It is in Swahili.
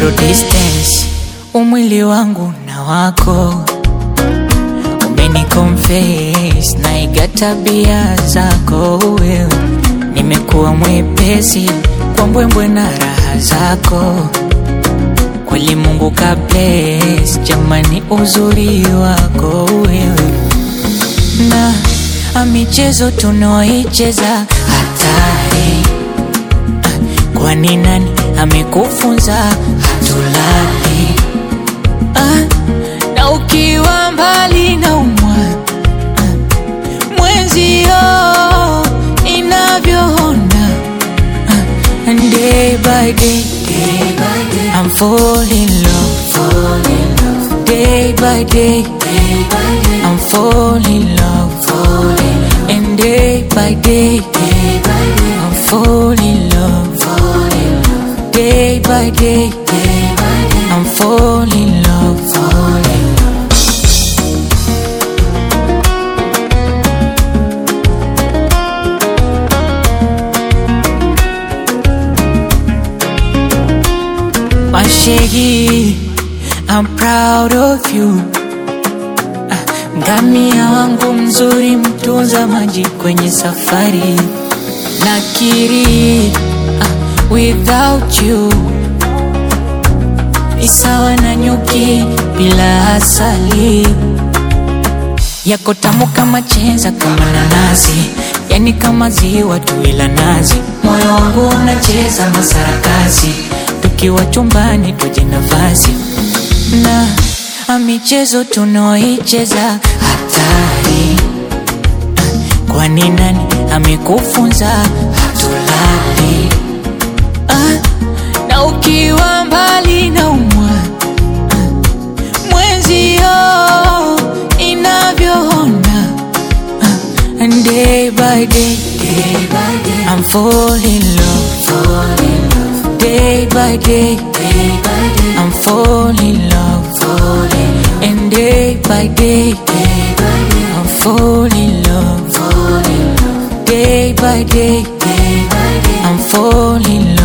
zero distance, umwili wangu na wako umeniconfess, naiga tabia zako wewe, nimekuwa mwepesi kwa mbwembwe na raha zako kweli Mungu ka bless, jamani uzuri wako wewe na a michezo tunaoicheza hatari Ah, kwani nani amekufunza hatulali ah, na ukiwa mbali na umwa ah, mwenzio inavyoona ah, and day by day, day by day I'm falling in love, fall in love. Day by day, day by day I'm falling in love, fall in love. And day by day, day by day I'm falling in love, fall in love. Day by day, day by day I'm falling in love, fall in love. Mashegi, I'm proud of you. Ah, Ngamia wangu mzuri, mtunza maji kwenye safari. Nakiri, ah, without you ni sawa na nyuki bila asali. Yako tamu kama chenza, kama nanasi, yani kama ziwa tu ila nazi. Moyo wangu unacheza masarakasi, tukiwa chumbani tuje nafasi na a michezo tunaoicheza hatari. Kwani nani amekufunza hatulali? Ah, na ukiwa mbali na umwa mwenzio inavyoona ah, and day by day, day by day I'm falling in love, fall in love. Day by day, day by day I'm falling in love, fall in love. And day by day, day by day I'm falling in love, fall in love. Day by day, day by day I'm falling in love.